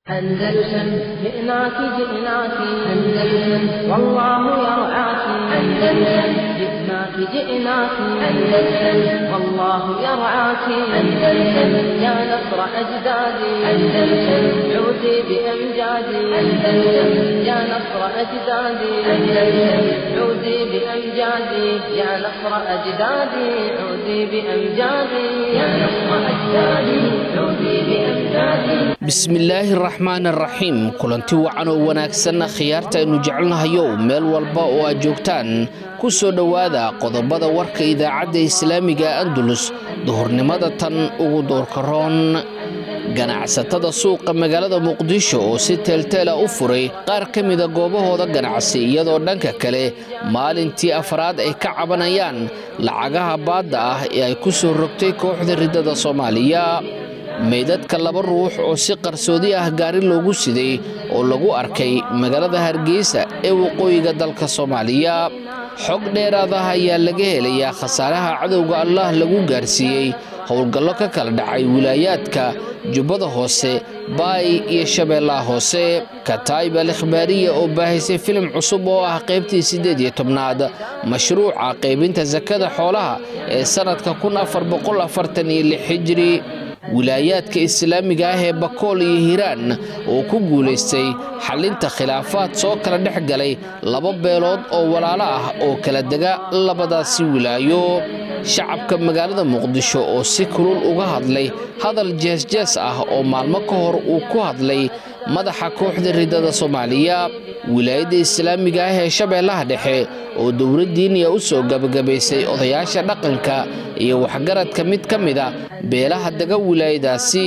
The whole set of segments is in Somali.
أندلسن جئناك جئناك أندلسن والله يرعاك أندلسن جئناك جئناك أندلسن والله يرعاك أندلسن يا نصر أجدادي أندلسن عودي بأمجادي أندلسن يا نصر أجدادي أندلسن عودي بأمجادي يا نصر أجدادي عودي بأمجادي يا نصر أجدادي عودي بأمجادي bismillaahi raxmaan araxiim kulanti wacan oo wanaagsanna khiyaarta aynu jecelnahayow meel walba oo aad joogtaan ku soo dhowaada qodobada warka idaacadda islaamiga andulus duhurnimada tan ugu doorkaroon ganacsatada suuqa magaalada muqdisho oo si teelteela u furay qaar ka mida goobahooda ganacsi iyadoo dhanka kale maalintii afraad ay ka cabanayaan lacagaha baadda ah ee ay ku soo rogtay kooxda riddada soomaaliya meydadka laba ruux oo si qarsoodi ah gaari loogu siday oo lagu arkay magaalada hargeysa ee waqooyiga dalka soomaaliya xog dheeraad ah ayaa laga helayaa khasaaraha cadowga allah lagu gaarsiiyey howlgallo ka kala dhacay wilaayaadka jubbada hoose baay iyo shabeellaha hoose kataib al ikhbaariya oo baahaysay filim cusub oo ah qaybtii siddeed iyo tobnaad mashruuca qaybinta sakada xoolaha ee sannadka kun afar boqol afartan iyo lix hijiri wilaayaadka islaamiga ah ee bakool iyo hiiraan oo ku guulaystay xallinta khilaafaad soo kala dhex galay laba beelood oo walaalo ah oo kala dega labadaasi wilaayo shacabka magaalada muqdisho oo si kulul uga hadlay hadal jeesjees ah oo maalmo ka hor uu ku hadlay madaxa kooxda riddada soomaaliya wilaayadda islaamiga ah ee shabeellaha dhexe oo dowladdiiniya u soo gabagabaysay odayaasha dhaqanka iyo waxgaradka mid ka mid a beelaha dega wilaayadaasi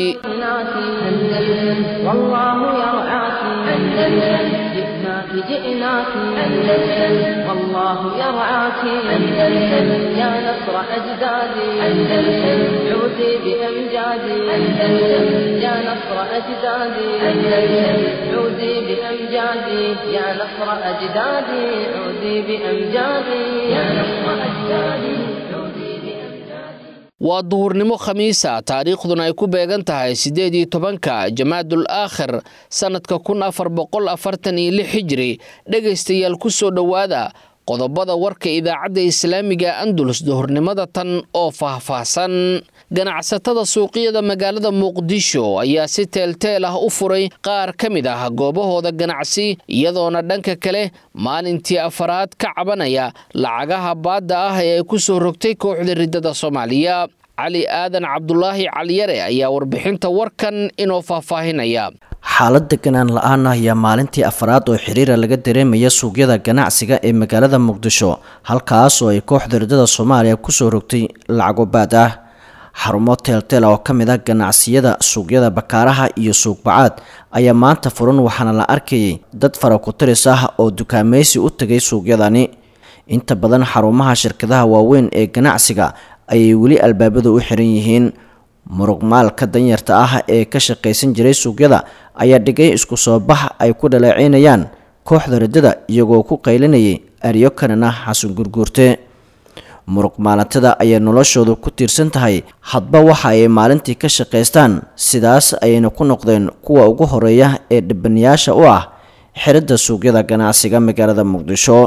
جئناك أندلسن والله يرعاك أندلسن يا نصر أجدادي أندلسن عودي بأمجادي أندلسن يا نصر أجدادي أندلسن عودي بأمجادي يا نصر أجدادي عودي بأمجادي يا نصر أجدادي عودي waa duhurnimo khamiisa taariikhduna ay ku beegan tahay siddeed iyo tobanka jamaadul aakhir sannadka kun afar boqol afartan iyo lix hijiri dhegaystayaal ku soo dhowaada qodobada warka idaacadda islaamiga andulus duhurnimada tan oo faahfaahsan ganacsatada suuqyada magaalada muqdisho ayaa si teelteel ah u furay qaar ka mid ah goobahooda ganacsi iyadoona dhanka kale maalintii afaraad ka cabanaya lacagaha baadda ah ee ay ku soo rogtay kooxda riddada soomaaliya cali aadan cabdulaahi caliyare ayaa warbixinta warkan inoo faahfaahinaya xaalad deganaan la-aan ah ayaa maalintii afraad oo xiriira laga dareemaya suuqyada ganacsiga ee magaalada muqdisho halkaas oo ay kooxda riddada soomaaliya kusoo rogtay lacago baad ah xarumo teelteel oo ka mid ah ganacsiyada suuqyada bakaaraha iyo suuqbacaad ayaa maanta furan waxaana la arkayay dad fara ku-tiris ah oo dukaamaysi u tegay suuqyadani inta badan xarumaha shirkadaha waaweyn ee ganacsiga ayay weli albaabadu u xiran yihiin muruqmaalka danyarta ah ee ka shaqaysan jiray suuqyada ayaa dhigay isku soo bax ay ku dhaleeceynayaan kooxda riddada iyagoo ku qaylinayay aryo kanana xasan gurguurte muruq maalintada ayaa noloshoodu ku tiirsan tahay hadba waxa ay maalintii ka shaqaystaan sidaas ayayna ku noqdeen kuwa ugu horeeya ee dhibanayaasha u ah xiridda suuqyada ganacsiga magaalada muqdisho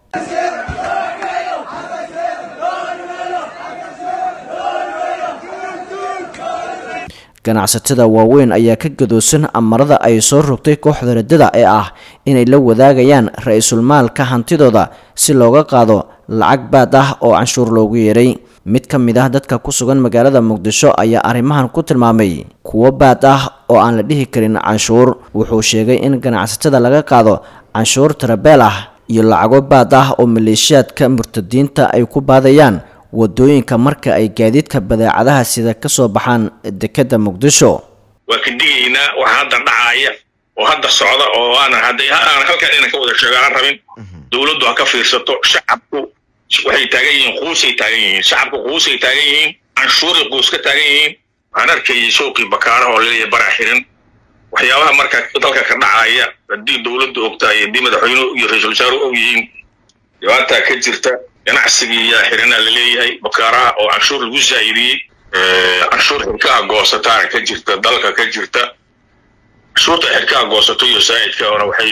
ganacsatada waaweyn ayaa ka gadoosan amarada ay soo rogtay kooxda riddada ee ah inay la wadaagayaan ra-iisul maalka hantidooda si looga qaado lacag baad ah oo canshuur loogu yeeray mid ka mid ah dadka ku sugan magaalada muqdisho ayaa arrimahan ku tilmaamay kuwo baad ah oo aan la dhihi karin canshuur wuxuu sheegay in ganacsatada laga qaado canshuur tarabeel ah iyo lacago baad ah oo maleeshiyaadka murtadiinta ay ku baadayaan wadooyinka marka ay gaadiidka badeecadaha sida ka soo baxaan dekedda muqdisho waa ka digaynaa waxa hadda dhacaaya oo hadda socda oo aanan hadday aan halkan inaan ka wada sheego aan rabin dowladdu ha ka fiirsato shacabku waxay taagan yihiin quusay taagan yihiin shacabku quusay taagan yihiin canshuuray quus ka taagan yihiin waxaan arkayay suuqii bakaaraha oo laleeyahay bara xirin waxyaabaha marka dalka ka dhacaya haddii dowladdu ogtahay haddii madaxweynuhu iyo ra-iisul wasaaruhu og yihiin dhibaataa ka jirta ganacsigii yaa xirinaa laleeyahay bakaaraha oo canshuur lagu zaa'idiyey canshuur xirkaha goosataana ka jirta dalka ka jirta canshuurta xirkaha xarkaha goosato iyo saa'idka ona waxay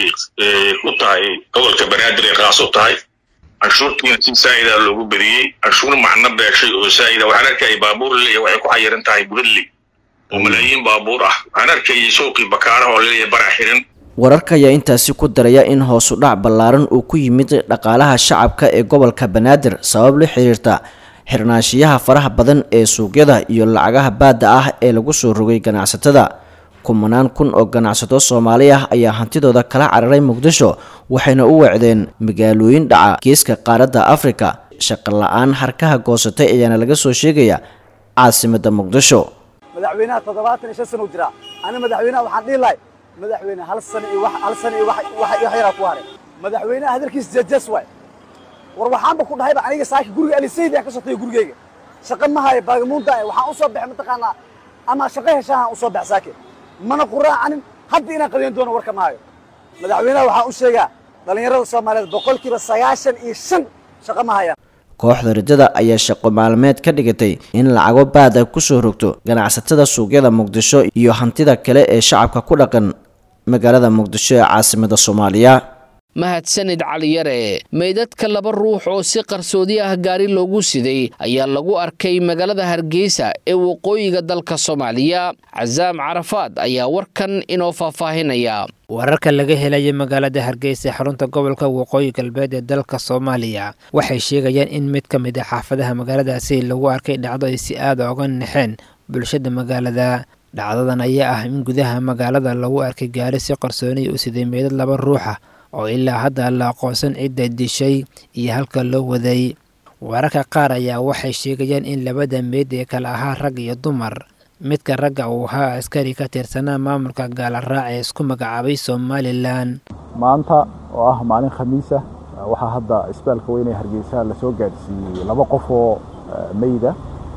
u tahay gobolka banaadir ay khaas u tahay canshuurtiina si saa'ida loogu beriyey canshuur macno beeshay oo saa'ida waxaan arkayay baabuur leeyahay waxay ku xayiran tahay buradli oo malaayiin baabuur ah waxaan arkayay suuqii bakaaraha oo leeyahay baraa xiran wararka ayaa intaasi ku daraya in hoosu dhac ballaaran uu ku yimid dhaqaalaha shacabka ee gobolka banaadir sabab la xiriirta xirnaanshiyaha faraha badan ee suuqyada iyo lacagaha baadda ah ee lagu soo rogay ganacsatada kumanaan kun oo ganacsato soomaali ah ayaa hantidooda kala cararay muqdisho waxayna u weecdeen magaalooyin dhaca geeska qaaradda afrika shaqo la-aan harkaha goosatay ayaana laga soo sheegaya caasimada muqdisho madaxweynaha toddobaatan iyo shan sana u jiraa ani madaxweynaha waxaan dhihi lahay madaxweyne hal sano iyo hal sano iyo wax yaraa ku haray madaxweynaha hadalkiisa jejes waay war waxaanba ku dhahayba aniga saaki guriga alisaydi aan ka sotay gurigeyga shaqo ma hayo baagamuunda waxaan usoo baxay mataqaanaa ama shaqo heshahan usoo bax saaki mana quraacanin hadda inaan qadiyan doono warka ma hayo madaxweynaha waxaan u sheegaa dhallinyarada soomaaliyeed boqolkiiba sagaashan iyo shan shaqo ma hayaan kooxda riddada ayaa shaqo maalmeed ka dhigatay in lacago baad ay kusoo rogto ganacsatada suuqyada muqdisho iyo hantida kale ee shacabka ku dhaqan magaalada muqdisho ee caasimada soomaaliya mahadsanid caliyare meydadka laba ruux oo si qarsoodi ah gaari loogu siday ayaa lagu arkay magaalada hargeysa ee waqooyiga dalka soomaaliya casaam carafaad ayaa warkan inoo faahfaahinaya wararka laga helaya magaalada hargeysa ee xarunta gobolka waqooyi galbeed ee dalka soomaaliya waxay sheegayaan in mid ka mid a xaafadaha magaaladaasi lagu arkay dhacdo ay si aada oga naxeen bulshada magaalada dhacdadan ayaa ah in gudaha magaalada lagu arkay gaari si qarsooniya u siday meydad laba ruuxa oo ilaa hadda la aqoonsan cidda dishay iyo halka loo waday wararka qaar ayaa waxay sheegayaan in labada meyd ee kale ahaa rag iyo dumar midka ragga uu ahaa askari ka tirsanaa maamulka gaalaraac ee isku magacaabay somalilan maanta oo ah maalin khamiis ah waxaa hadda isbitaalka weyne hargeysa lasoo gaadhsiiyey laba qof oo meyda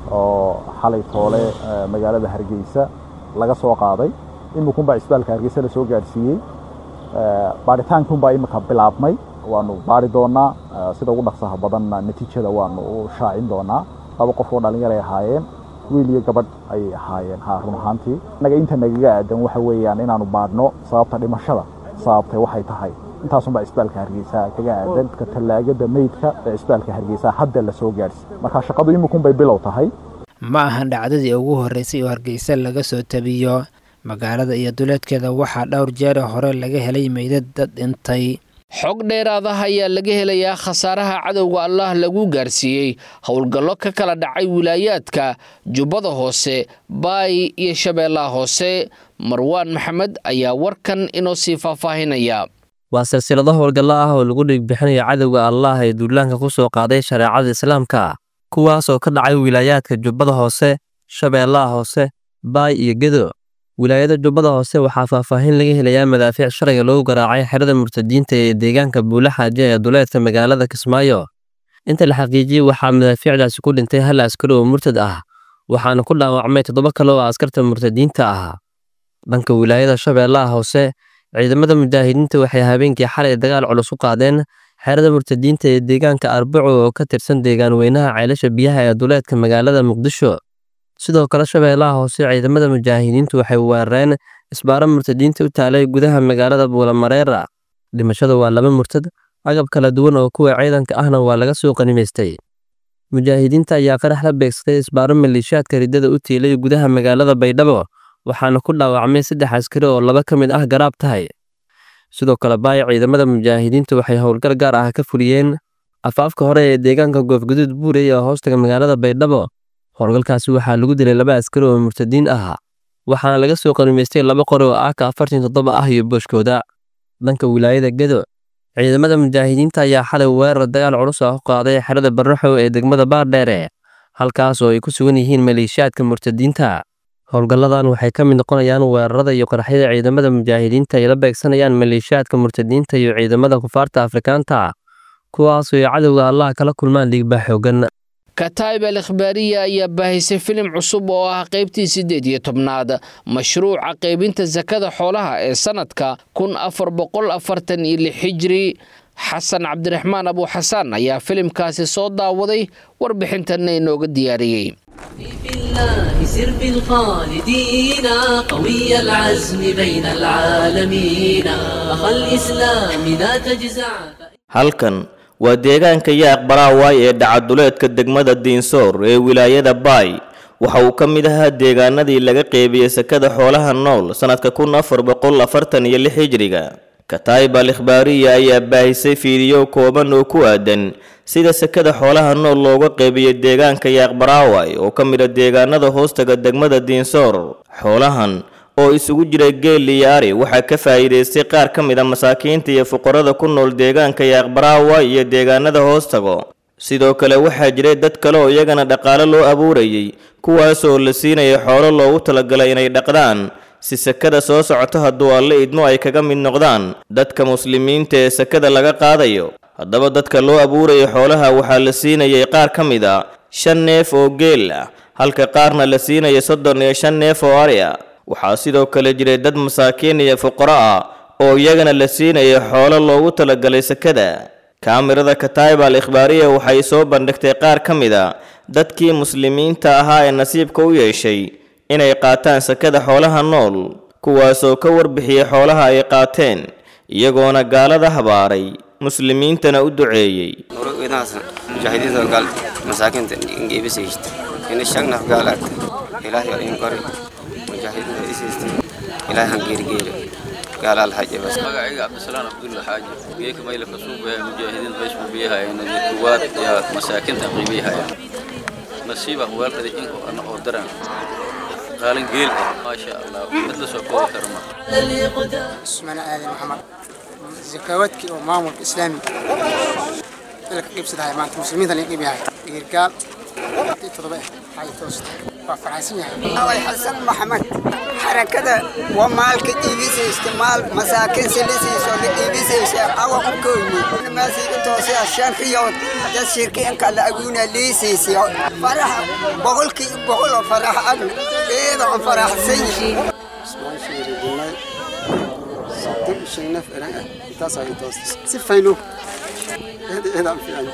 oo xalay toole magaalada hargeysa laga soo qaaday imikunbaa isbitaalka hargeysa lasoo gaadhsiiyey baaritaankunbaa imika bilaabmay waanu baari doonaa sida ugu dhaqsaha badanna natiijada waanu u shaacin doonaa laba qof oo dhalinyar ay ahaayeen wiil iyo gabadh ayay ahaayeen ha run ahaantii innaga inta nagaga aadan waxa weeyaan inaanu baadhno sababta dhimashada sababtay waxay tahay intaasunbaa isbitaalka hargeysa kaga aadan ka tallaagada meydka ee isbitaalka hargeysa hadda lasoo gaadhsi marka shaqadu imikunbay bilow tahay ma ahan dhacdadii ugu horreysay oo hargeysa laga soo tabiyo magaalada iyo duleedkeeda waxaa dhowr jeer hore laga helay meydad dad dhintay xog dheeraadaha ayaa laga helayaa khasaaraha cadowga allah lagu gaarsiiyey howlgallo ka kala dhacay wilaayaadka jubbada hoose baay iyo shabeellaha hoose marwaan maxamed ayaa warkan inoo sii faahfaahinaya waa silsilado howlgallo ah oo lagu dhigbixinayo cadowga allah ee duulaanka ku soo qaaday shareecada islaamka kuwaasoo ka dhacay wilaayaadka jubbada hoose shabeellaha hoose baay iyo gedo wilaayada jubbada hoose waxaa faahfaahin laga helayaa madaafiic sharciga lagu garaacay xerada murtadiinta ee deegaanka buula xaaje ee duleedka magaalada kismaayo inta la xaqiijiyey waxaa madaafiicdaasi ku dhintay hal askari oo murtad ah waxaana ku dhaawacmay toddoba kale oo askarta murtadiinta ah dhanka wilaayada shabeellaha hoose ciidamada mujaahidiinta waxay habeenkii xalay dagaal culus u qaadeen xerada murtadiinta ee deegaanka arbaco oo ka tirsan deegaan weynaha ceelasha biyaha ee duleedka magaalada muqdisho sidoo kale shabeellaha hoose ciidamada mujaahidiintu waxay weerareen isbaaro murtadiinta u taalay gudaha magaalada buulamareera dhimashada waa laba murtad agab kala duwan oo kuwa ciidanka ahna waa laga soo qanimaystay mujaahidiinta ayaa qarax la beegsaday isbaaro maleeshiyaadka riddada u tiilay gudaha magaalada baydhabo waxaana ku dhaawacmay saddex askari oo laba ka mid ah garaab tahay sidoo kale baay ciidamada mujaahidiintu waxay howlgal gaar ah ka fuliyeen afaafka hore ee deegaanka goofguduud buurey ee hoostaga magaalada baydhabo howlgalkaasi waxaa lagu dilay laba askari oo murtadiin ah waxaana laga soo qanimaystay laba qori oo aaka afartan toddoba ah iyo booshkooda dhanka wilaayada gedo ciidamada mujaahidiinta ayaa xalay weerar dagaal culus ah u qaaday xerada barraxow ee degmada baardheere halkaas oo ay ku sugan yihiin maleeshiyaadka murtadiinta howlgalladan waxay ka mid noqonayaan weerarada iyo qaraxyada ciidamada mujaahidiinta ay la beegsanayaan maleeshiyaadka murtadiinta iyo ciidamada kufaarta afrikaanta kuwaasoo ay cadowga allah kala kulmaan dhiigbaa xoogan kataib al ikhbaariya ayaa baahisay filim cusub oo ah qaybtii siddeed iyo tobnaad mashruuca qaybinta sakada xoolaha ee sannadka kun afar boqol afartan iyo lix xijiri xasan cabdiraxmaan abuuxasaan ayaa filimkaasi soo daawaday warbixintanna inooga diyaariyey في الله سر بالخالدين قوي العزم بين العالمين أخا الإسلام لا تجزع halkan waa deegaanka yaaq baraawaay ee dhacaduleedka degmada diinsoor ee wilaayada baay waxa uu ka mid ahaa deegaanadii laga qeybiyey sakada xoolaha nool sannadka kun afar boqol afartan iyo lix hijriga kataib al ikhbaariya ayaa baahisay fiidiyo kooban oo ku aadan sida sakada xoolaha nool looga qeybiyo deegaanka yaaq baraaway oo ka mid a deegaanada hoostaga degmada diinsoor xoolahan oo isugu jira geel iyo ari waxaa ka faa'iidaystay qaar ka mid a masaakiinta iyo fuqarada ku nool deegaanka yaaqbaraawa iyo deegaanada hoostago sidoo kale waxaa jiray dad kale oo iyagana dhaqaale loo abuurayay kuwaasoo la siinaya xoolo loogu talagalay inay dhaqdaan si sakada soo socoto hadduu alle idmo ay kaga mid noqdaan dadka muslimiinta ee sakada laga qaadayo haddaba dadka loo abuuraya xoolaha waxaa la siinayay qaar ka mid a shan neef oo geel ah halka qaarna la siinaya soddon iyo shan neef oo ari ah waxaa sidoo kale jiray dad masaakiin iyo fuqaro ah oo iyagana la siinaya xoolo loogu talagalay sakada kaamirada kataib al ikhbaariya waxay soo bandhigtay qaar ka mid a dadkii muslimiinta ahaa ee nasiibka u yeeshay inay qaataan sakada xoolaha nool kuwaasoo ka warbixiyey xoolaha ay qaateen iyagoona gaalada habaaray muslimiintana u duceeyey mujaahidiinta gaal masaakiinta ngeebisaysta ina shagnaf gaalaagta ilaahay oo in qori mujaahidiinta isiista ilaahay han geerigeeri gaalaal haje bas magacayga cabdisalaan abdulla xaaji geeka mayla ka suubaya mujaahidiin baysku biyahayana kuwaad iyo masaakiinta qiibiyahayaan nasiiba waalkada in ana oo daran qaalin geel ah maasha allah mid la soo koobi karo ma اسمنا آدم محمد زكواتك ومامور إسلامي لك قيب سدها ما أنت مسلمين اللي قيب هاي قال تضبع هاي توست وفرعسية الله حسن محمد حركة ومالك إيبيسي استعمال مساكن سلسي سول إيبيسي أو كوني ما سيد توسي عشان خيوط ده شركة إنك لا أقولنا ليسي سي فرح بقول كي بقول فرح أنا إيه ده فرح سيء اسمعي شيء رجلنا صدق شيء نفع تاسع توست سفينو هذا هذا في عندي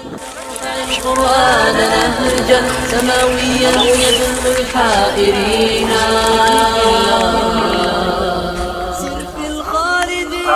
القرآن نهجا سماويا يدل الحائرين سر في الخالدين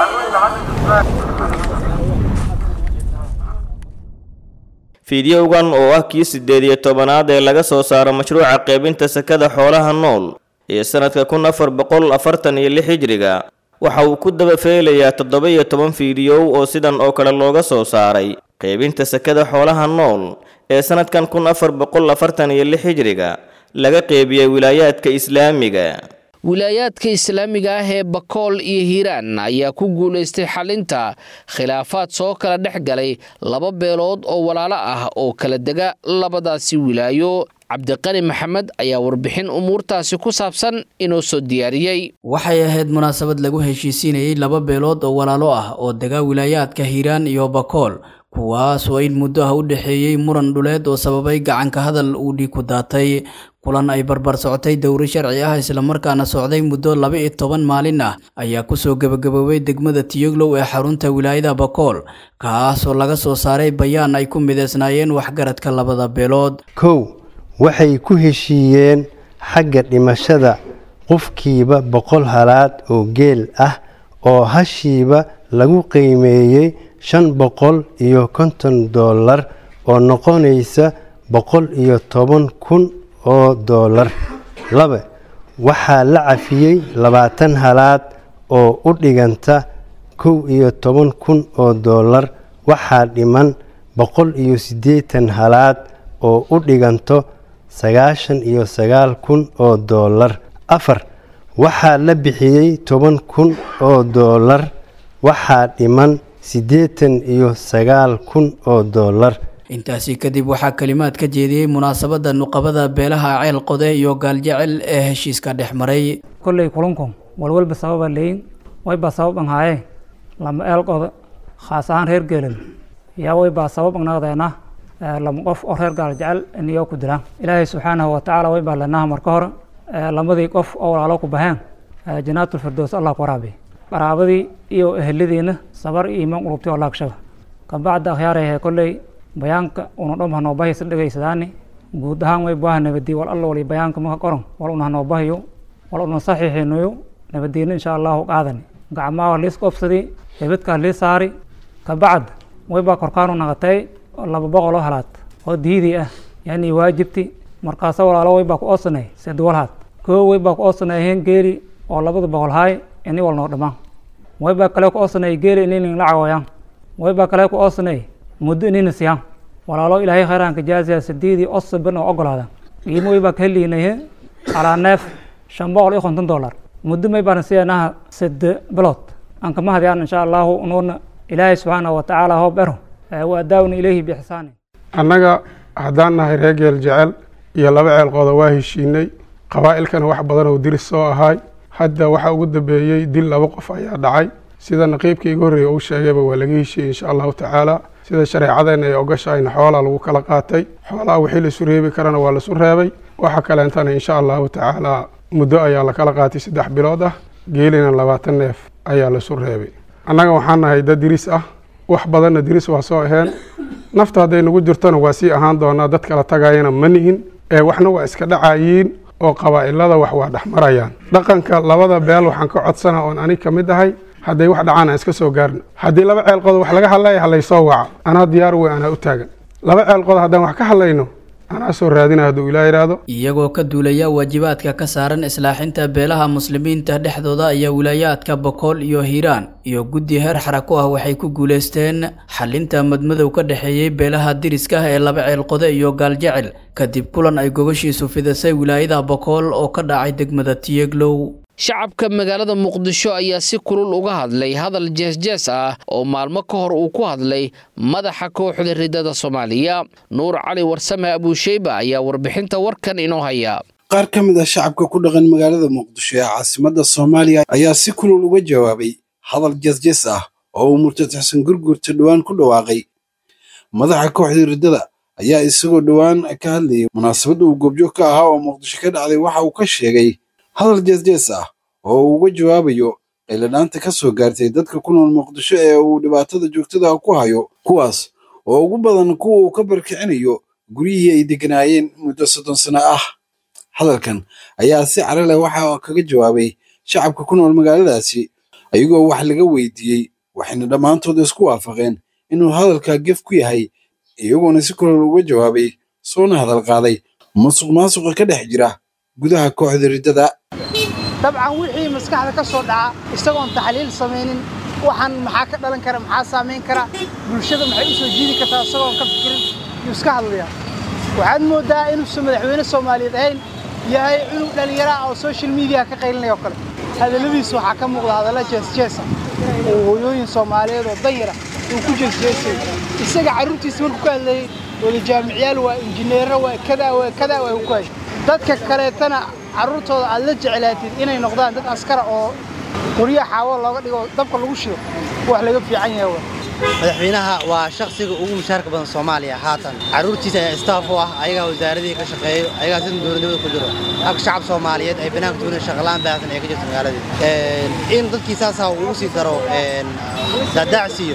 fiidiyowgan oo ah kii siddeed iyo tobanaad ee laga soo saaro mashruuca qaybinta sakada xoolaha nool ee sannadka kun afar boqol afartan iyo lix hijriga waxa uu ku daba feelayaa toddoba iyo toban fiidiyow oo sidan oo kale looga soo saaray qaybinta sakada xoolaha nool ee sannadkan kun afar boqol afartan iyo lix hijriga laga qeybiyey wilaayaadka islaamiga wilaayaadka islaamiga ah ee bakool iyo hiiraan ayaa ku guulaystay xalinta khilaafaad soo kala dhex galay laba beelood oo walaalo ah oo kala dega labadaasi wilaayo cabdiqani maxamed ayaa warbixin umuurtaasi ku saabsan inoo soo diyaariyey waxay ahayd munaasabad lagu heshiisiinayey laba beelood oo walaalo ah oo dega wilaayaadka hiiraan iyo bakool kuwaas oo in muddo ah u dhexeeyey muran dhuleed oo sababay gacanka hadal uu dhiig ku daatay kulan ay barbar socotay dowro sharci ah islamarkaana socday muddo laba iyo toban maalin ah ayaa kusoo gebagaboobay degmada tiyoglow ee xarunta wilaayada bakool kaas oo laga soo saaray bayaan ay ku mideysnaayeen waxgaradka labada beelood kow waxay ku heshiiyeen xagga dhimashada qofkiiba boqol halaad oo geel ah oo hashiiba lagu qiimeeyey shan boqol iyo konton dollar oo noqonaysa boqol iyo toban kun oo dollar laba waxaa la cafiyey labaatan halaad oo u dhiganta kow iyo toban kun oo dollar waxaa dhiman boqol iyo siddeetan halaad oo u dhiganto sagaashan iyo sagaal kun oo dollar afar waxaa la bixiyey toban kun oo dollar waxaa dhiman siddeetan iyo sagaal kun oo dollar intaasi kadib waxaa kalimaad ka jeediyey munaasabadda nuqabada beelaha ceel qode iyo gaaljecel ee heshiiska dhex maray kolley kulankun walwalba sababa leyin waybaa sabab an haaye lama eel qode khaas ahaan reer geelin yaa waybaa sabab anaqdeena lama qof oo reer gaaljecel iniyo ku dilaan ilaahay subxaanahu watacaala waybaa lenaha marka hore lamadii qof oo walaalo ku baheen janaatul firdows allah ku waraabiy qaraabadii iyo eheladiina sabar iyo iimaan qulubti oo laagshaba kabacda akhyaarayahe kolley bayaanka una dhom hanoo bahaysa dhegaysadaani guud ahaan way baaha nabadii wal alla wali bayaanka maka qoran wal una hanoo bahayo wal una saxiixinayo nabadiina insha allahu qaadani gacmaha liis qobsadi hebedkaa lii saari kabacd way baa korkaanu naqatay laba boqol oo halaad oo diidii ah yani waajibti markaasa walaalo way baa ku oosanay sedwalhaad koo way baa ku oosanayheen geeli oo labada boqol haay ini wal noo dhamaan way baa kale ku oosanay geeli ininin la cawoyaan way baa kale ku oosanay muddo inina siyaan walaalo ilaahay khayraanka jaasiya sideedii osaban oo ogolaada qiimo way baa ka heliynay alaa neef shan boqol iyo konton dollar muddo may baan siinaha sade bilood aan kama hadiyaan insha allahu nuuna ilaahay subxaanahu watacaala hoo bero waa daawna ilayhi bixsaani annaga haddaan nahay reer geel jecel iyo laba ceelqooda waa heshiinay qabaa'ilkana wax badan oo diris soo ahaay hadda waxaa ugu dambeeyey dil laba qof ayaa dhacay sida naqiibkii iga horreeya uu sheegayba waa laga heshiiyey insha allahu tacaala sida shareecadeenna ay ogashahayna xoolaa lagu kala qaatay xoolaha wixii laisu reebi karana waa laisu reebay waxa kaleentana insha allahu tacaala muddo ayaa lakala qaatay saddex bilood ah geelina labaatan neef ayaa laisu reebay annaga waxaan nahay dad diris ah wax badanna diris waa soo aheen nafta hadday nagu jirtona waa sii ahaan doonaa dad kala tagayana ma nihin ee waxna waa iska dhacayiin oo qabaa'ilada wax waa dhex marayaan dhaqanka labada beel waxaan ka codsana oon anig ka mid ahay hadday wax dhacaan aan iska soo gaarno haddii laba ceelqood wax laga hadlaya halaysoo waca anaa diyaar wey anaa u taagan laba ceelqood haddaan wax ka hadlayno anaa soo raadina hadduu ilaa yidhaahdo iyagoo ka duulaya waajibaadka ka saaran islaaxinta beelaha muslimiinta dhexdooda ayaa wilaayaadka bokool iyo hiiraan iyo guddi heer xarako ah waxay ku guulaysteen xalinta madmadow ka dhexeeyey beelaha diriska ah ee laba ceelqode iyo gaaljecel kadib kulan ay gogashiisu fidisay wilaayada bokool oo ka dhacay degmada tiyeglow shacabka magaalada muqdisho ayaa si kulul uga hadlay hadal jeesjees ah oo maalmo ka hor uu ku hadlay madaxa kooxda ridada soomaaliya nuur cali warsame abuusheyba ayaa warbixinta warkan inoo haya qaar ka mid ah shacabka ku dhaqan magaalada muqdisho ee caasimadda soomaaliya ayaa si kulul uga jawaabay hadal jeesjees ah oo uu murtad xasan gurgurta dhowaan ku dhawaaqay madaxa kooxda riddada ayaa isagoo dhowaan ka hadlayay munaasabadda uu goobjoog ka ahaa oo muqdisho ka dhacday waxa uu ka sheegay hadal jeesjees ah oo uu uga jawaabayo qayladhaanta ka soo gaartay dadka ku nool muqdisho ee uu dhibaatada joogtada ku hayo kuwaas oo ugu badan kuwa uu ka barkicinayo guryihii ay degganaayeen muddo soddon sano ah hadalkan ayaa si caro leh waxa kaga jawaabay shacabka ku nool magaaladaasi ayagoo wax laga weydiiyey waxayna dhammaantood isku waafaqeen inuu hadalkaa gef ku yahay iyagoona si kulol uga jawaabay soona hadal qaaday musuq maasuqa ka dhex jira gudaha kooxda riddada dabcan wixii maskaxda ka soo dhaca isagoon taxliil samaynin waxaan maxaa ka dhalan kara maxaa saamayn kara bulshada maxay u soo jiidi kartaa isagoon ka fikirin yuu iska hadlayaa waxaad mooddaa inuusan madaxweyne soomaaliyeed ahayn yahay cunug dhallinyara ah oo social media ka qaylinaya oo kale hadalladiisa waxaa ka muuqda hadalla jeesjeesa oo hooyooyin soomaaliyeed oo danyara uu ku jeesjeesay isaga carruurtiisa markuu ka hadlayay wada jaamicyaal waa injineero waa kadaa waa kadaa waa ku hay dadka kaleetana carruurtooda aad la jeclaatid inay noqdaan dad askara oo qoryo xaawo looga dhigo dabka lagu shido wax laga fiican yahay wa madaxweynaha waa shakhsiga ugu mushaarka badan soomaaliya haatan carruurtiisa ayaa istaaf u ah ayagaa wasaaradii ka shaqeeyo ayagaa sida dowladnimada ku jiro halka shacab soomaaliyeed ay banaanka tuunan shaqalaan baahsan ee ka jirta magaaladii in dadkii saasaa ugu sii daro daadaacsiiyo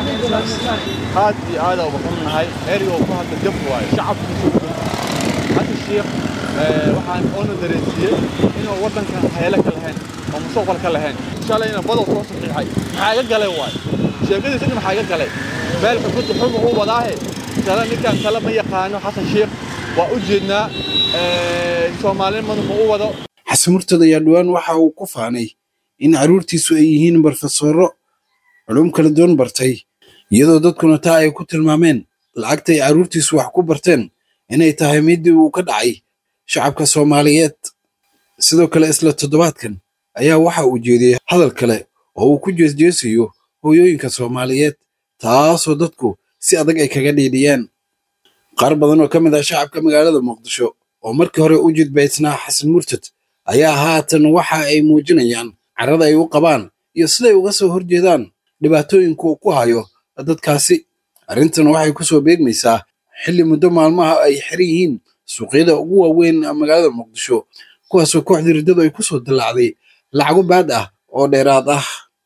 aad iyo aad uga xunnahay erigoo ku hadla jab waayo shacabku hadda shiikh waxaan oona dareensiiyey inuu waddankan haylo ka lahayn oo mustaqbal ka lahayn shalayna badow soo saxiixay maxaa iga galay waayo sheekadiisa dhin maxaa iga galay meel xukunta xuma uu wadaahe tala ninkan tala ma yaqaano xasan shiikh waa u jeednaa soomaalinimaduna ma u wado xasan murtad ayaa dhowaan waxa uu ku faanay in carruurtiisu ay yihiin barofesoro culum kala duwan bartay iyadoo dadkuna taa ay ku tilmaameen lacagta ay carruurtiisu wax ku barteen inay tahay midii uu ka dhacay shacabka soomaaliyeed sidoo kale isla toddobaadkan ayaa waxa uu jeediyey hadal kale oo uu ku jeesjeesayo hooyooyinka soomaaliyeed taasoo dadku si adag ay kaga dhiidhiyeen qaar badan oo ka mid ah shacabka magaalada muqdisho oo markii hore u jidbaysnaa xasan murtad ayaa haatan waxa ay muujinayaan carrada ay u qabaan iyo siday uga soo horjeedaan dhibaatooyinka uu ku hayo dadkaasi arrintan waxay ku soo beegmaysaa xilli muddo maalmaha ay xiran yihiin suuqyada ugu waaweyn magaalada muqdisho kuwaasoo kooxdii riddadu ay ku soo dillaacday lacago baad ah oo dheeraad ah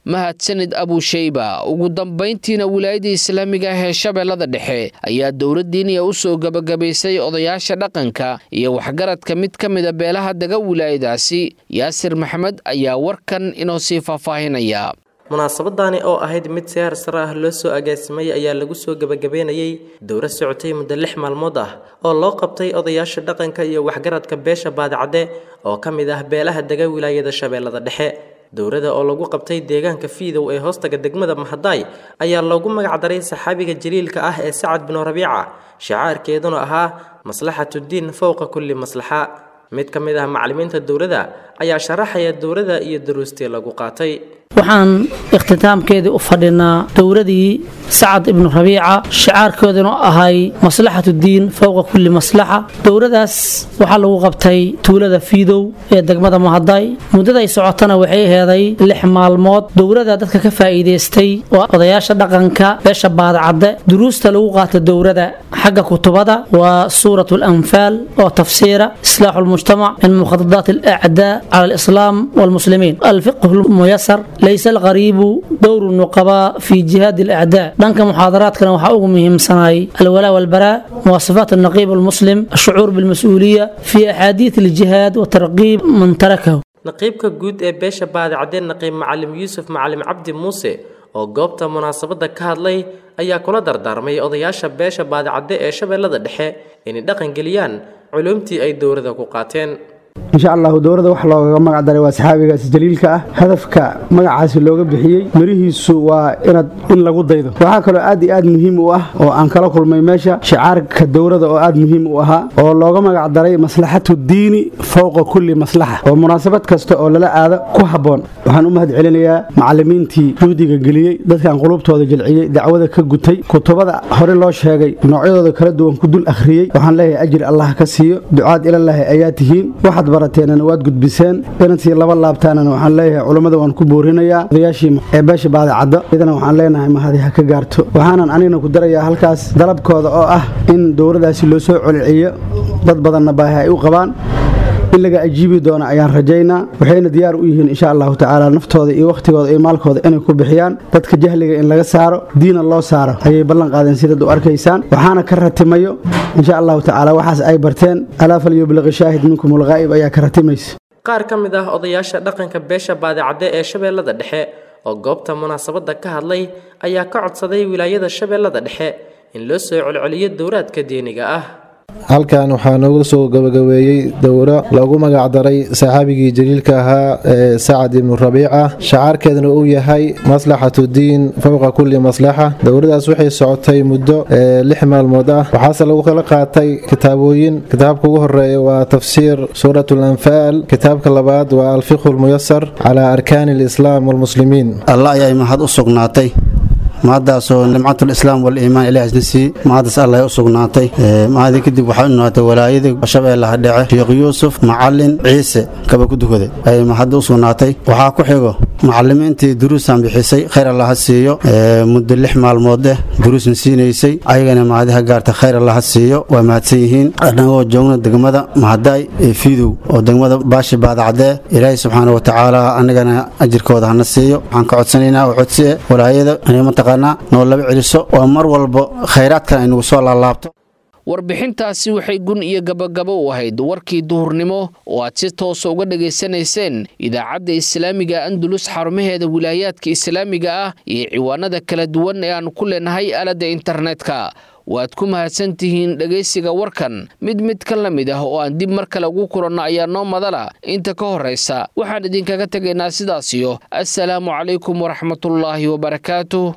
mahadsanid abusheyba ugu dambayntiina wilaayada islaamiga ah ee shabeellada dhexe ayaa dowladdiiniya u soo gebagabaysay odayaasha dhaqanka iyo waxgaradka mid ka mida beelaha dega wilaayadaasi yaasir maxamed ayaa warkan inoo sii faahfaahinaya munaasabadani oo ahayd mid si heer sare ah loo soo agaasimay ayaa lagu soo gebagabeynayay dowra socotay muddo lix maalmood ah oo loo qabtay odayaasha dhaqanka iyo waxgaradka beesha baadicadde oo ka mid ah beelaha dega wilaayada shabeellada dhexe dowrada oo lagu qabtay deegaanka fiidow ee hoostaga degmada mahadaay ayaa loogu magacdaray saxaabiga jaliilka ah ee sacad binu rabiica shicaarkeeduna ahaa maslaxatuddiin fowqa kulli maslaxa mid ka mid ah macallimiinta dowladda ayaa sharaxaya dowladda iyo daruustii lagu qaatay waxaan ikhtitaamkeedii u fadhinaa dowladii sacad ibnu rabiica shicaarkooduna ahay maslaxatu diin fowqa kulli maslaxa dowladaas waxaa lagu qabtay tuulada fiidow ee degmada mahaday muddaday socotana waxay aheeday lix maalmood dowlada dadka ka faa'iidaystay oo odayaasha dhaqanka beesha baadacadde duruusta lagu qaata dowlada xagga kutubada waa suurat alanfaal oo tafsiira islaaxu lmujtamac min mukhadadaat alacdaa cala alislaam walmuslimiin alfiqhu lmuyasar ليس الغريب دور النقباء في جهاد الأعداء دانك محاضرات كان وحاوغ مهم سناي الولاء والبراء مواصفات النقيب المسلم الشعور بالمسؤولية في أحاديث الجهاد وترغيب من تركه naqiibka guud ee beesha baadicadeen naqiib macalim yuusuf macalim cabdi muuse oo goobta munaasabadda ka hadlay ayaa kula dardaarmay odayaasha beesha baadicadde ee shabeellada dhexe inay dhaqan geliyaan culumtii ay dowladda ku qaateen insha allahu dowladda wax loogaga magac daray waa saxaabigaasi jaliilka ah hadafka magacaasi looga bixiyey mirihiisu waa inaad in lagu daydo waxaa kaloo aad iyo aad muhiim u ah oo aan kala kulmay meesha shicaarka dowladda oo aad muhiim u ahaa oo looga magac daray maslaxatu diini fowqa kulli maslaxa oo munaasabad kasta oo lala aado ku habboon waxaan u mahad celinayaa macallimiintii juhdiga geliyey dadkan qulubtooda jilciyey dacwada ka gutay kutubada hore loo sheegay noocyadooda kala duwan ku dul akhriyey waxaan leeyahay ajir allah ka siiyo ducaad ilallaahi ayaa tihiin waxaad barateenana waad gudbiseen inantii laba laabtaanana waxaan leeyahay culummada waan ku boorinayaa odayaashii ee beesha baadicaddo idana waxaan leenahay mahadi ha ka gaarto waxaanan anigna ku darayaa halkaas dalabkooda oo ah in dowladaasi loo soo coliciyo dad badanna baahi ay u qabaan in laga ajiibi doono ayaan rajaynaa waxayna diyaar u yihiin insha allahu tacaala naftooda iyo wakhtigooda iyo maalkooda inay ku bixiyaan dadka jahliga in laga saaro diina loo saaro ayay ballan qaadeen sidaad u arkaysaan waxaana ka ratimayo insha allahu tacaala waxaas ay barteen alaa falyubliqi shaahid minkum ulghaa'ib ayaa ka ratimaysa qaar ka mid ah odayaasha dhaqanka beesha baadicadde ee shabeellada dhexe oo goobta munaasabadda ka hadlay ayaa ka codsaday wilaayada shabeellada dhexe in loo soo celceliyo dowraadka diiniga ah halkan waxaa noogu soo gabagabeeyey dowro loogu magacdaray saxaabigii jaliilka ahaa ee sacad ibnu rabiica shacaarkeedna uu yahay maslaxatu diin fowqa kulli maslaxa dowladaas waxay socotay muddo lix maalmood ah waxaase lagu kala qaatay kitaabooyin kitaabka ugu horeeya waa tafsiir suurat lanfaal kitaabka labaad waa alfiqhu lmuyasar calaa arkaani alislaam walmuslimiin allah ayay mahad u sugnaatay mahaddaasoo nimcatul islaam waliimaan ilaahasna siiyey mahaddaas allah u sugnaatay mahadii kadib waxaa u noqotay walaayadii shabeellaha dhece sheekh yuusuf macalin ciise kaba ku dukaday ayay mahadda u sugnaatay waxaa ku xigo macalimiintii duruusaan bixisay khayr allaha siiyo muddo lix maalmood eh duruusna siinaysay ayagana mahadiha gaarta khayr allaha siiyo waa mahadsan yihiin annagoo joogna degmada mahadaay ee fiidow oo degmada baashi baadacdee ilaahay subxaana wa tacaala annagana ajirkooda hana siiyo waxaan ka codsanaynaa oo codsiye walaayada mataqaanaa noo laba celiso oo mar walba khayraadkan ay nagu soo laalaabto warbixintaasi waxay gun iyo gabagabo u ahayd warkii duhurnimo oo aad si toosa uga dhegaysanayseen idaacadda islaamiga andulus xarumaheeda wilaayaadka islaamiga ah iyo ciwaanada kala duwan ee aan ku leenahay aaladda internetka waad ku mahadsan tihiin dhegaysiga warkan mid mid ka la mid ah oo aan dib mar kale ugu kulanno ayaa noo madala inta ka horraysa waxaan idinkaga tegaynaa sidaasiyo assalaamu calaykum waraxmatullaahi wabarakaatuh